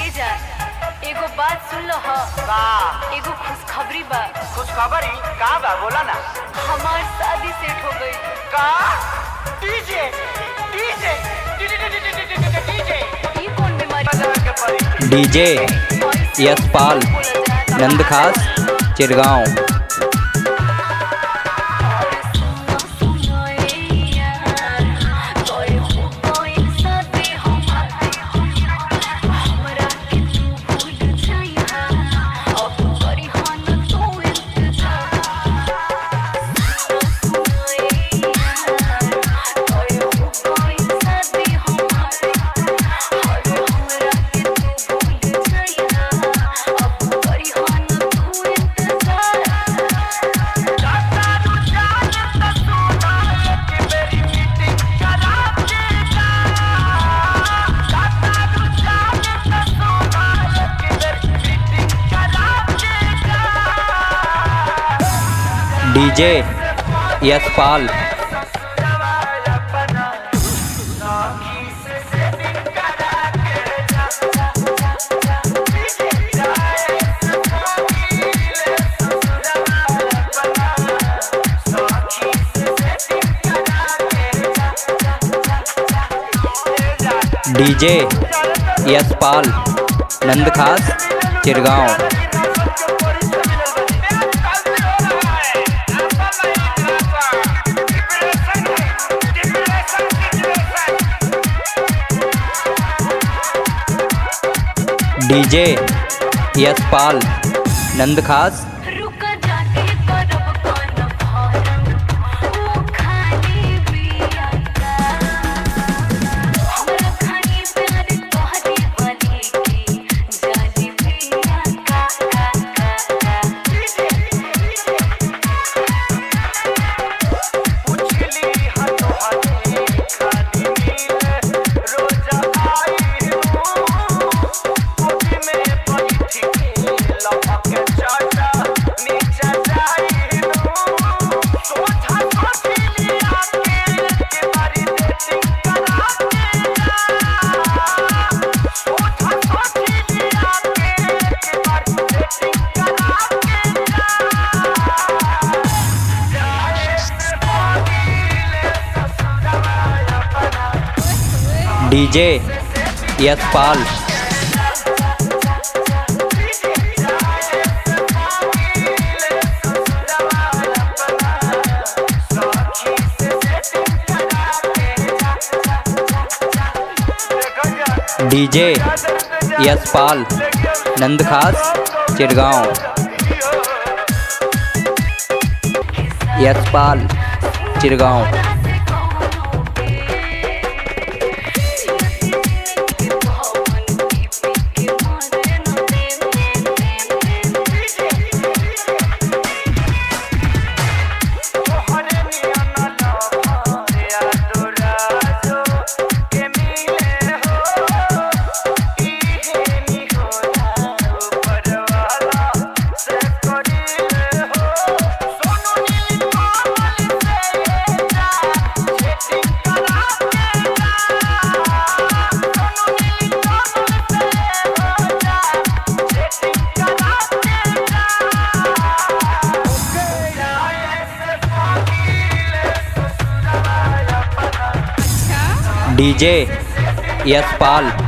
ए जा एगो बात सुन लो ह का एगो खुशखबरी बा कुछ खबर ही का बा बोला ना हमार शादी सेट हो गई का डीजे डीजे डीजे ई कौन बीमारी बजा के परी DJ Yashpal Nandkhas Chirgaon DJ Yashpal DJ Yashpal Nandkhas Chirgaon DJ Yashpal Nandkhas रुका जाके करब कौन फारम वो खाली बिया का हमरा खाली प्यार तोहरे वाली की जानी बिया का का का का DJ Yashpal DJ Yashpal Nandkhas Chirgaon Yashpal Chirgaon DJ Yashpal